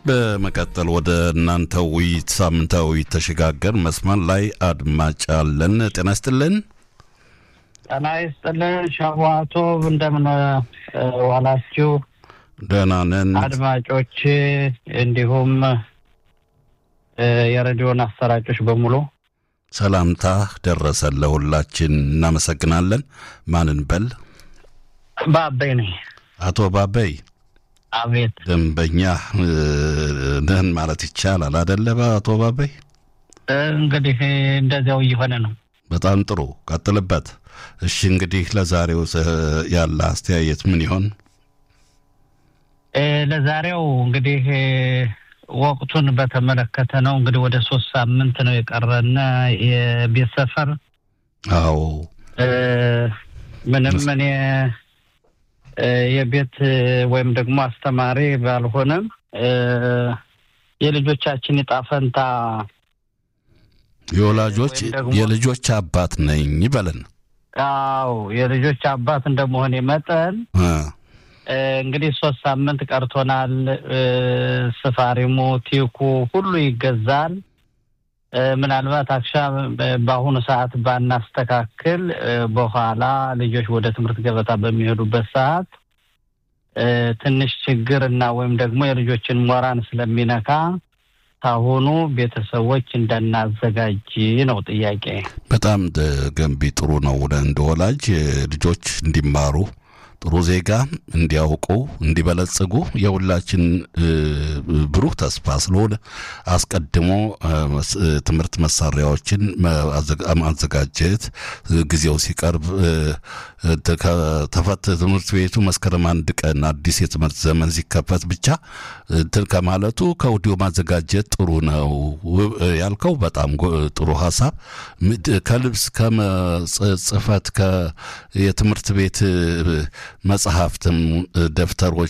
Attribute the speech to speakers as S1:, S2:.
S1: በመቀጠል ወደ እናንተ ውይይት ሳምንታዊ ውይይት ተሸጋገር። መስመር ላይ አድማጭ አለን። ጤና ይስጥልን።
S2: ጤና ይስጥልን። ሸዋቶ እንደምን ዋላችሁ?
S1: ደህና ነን
S2: አድማጮች፣ እንዲሁም የሬዲዮን አሰራጮች በሙሉ
S1: ሰላምታ ደረሰን ለሁላችን። እናመሰግናለን። ማንን በል?
S2: ባበይ ነኝ።
S1: አቶ ባበይ
S2: አቤት።
S1: ደንበኛ ነህን ማለት ይቻላል አደለ? አቶ ባበይ
S2: እንግዲህ እንደዚያው እየሆነ ነው።
S1: በጣም ጥሩ ቀጥልበት። እሺ እንግዲህ ለዛሬው ያለ አስተያየት ምን ይሆን?
S2: ለዛሬው እንግዲህ ወቅቱን በተመለከተ ነው። እንግዲህ ወደ ሶስት ሳምንት ነው የቀረና የቤት ሰፈር
S1: አዎ
S2: ምንም እኔ የቤት ወይም ደግሞ አስተማሪ ባልሆነም የልጆቻችን ዕጣ ፈንታ
S1: የወላጆች የልጆች አባት ነኝ በለን።
S2: አዎ የልጆች አባት እንደመሆኔ መጠን እንግዲህ ሶስት ሳምንት ቀርቶናል። ስፋሪሙ፣ ቲኩ ሁሉ ይገዛል። ምናልባት አክሻ በአሁኑ ሰዓት ባናስተካክል በኋላ ልጆች ወደ ትምህርት ገበታ በሚሄዱበት ሰዓት ትንሽ ችግር እና ወይም ደግሞ የልጆችን ሞራን ስለሚነካ ካሁኑ ቤተሰቦች እንዳናዘጋጅ ነው ጥያቄ።
S1: በጣም ገንቢ ጥሩ ነው። እንደ ወላጅ ልጆች እንዲማሩ ጥሩ ዜጋ እንዲያውቁ እንዲበለጽጉ የሁላችን ብሩህ ተስፋ ስለሆነ አስቀድሞ ትምህርት መሳሪያዎችን ማዘጋጀት ጊዜው ሲቀርብ ተፈት ትምህርት ቤቱ መስከረም አንድ ቀን አዲስ የትምህርት ዘመን ሲከፈት ብቻ እንትን ከማለቱ ከወዲሁ ማዘጋጀት ጥሩ ነው ያልከው በጣም ጥሩ ሀሳብ። ከልብስ ከጽህፈት የትምህርት ቤት መጽሐፍትም ደብተሮች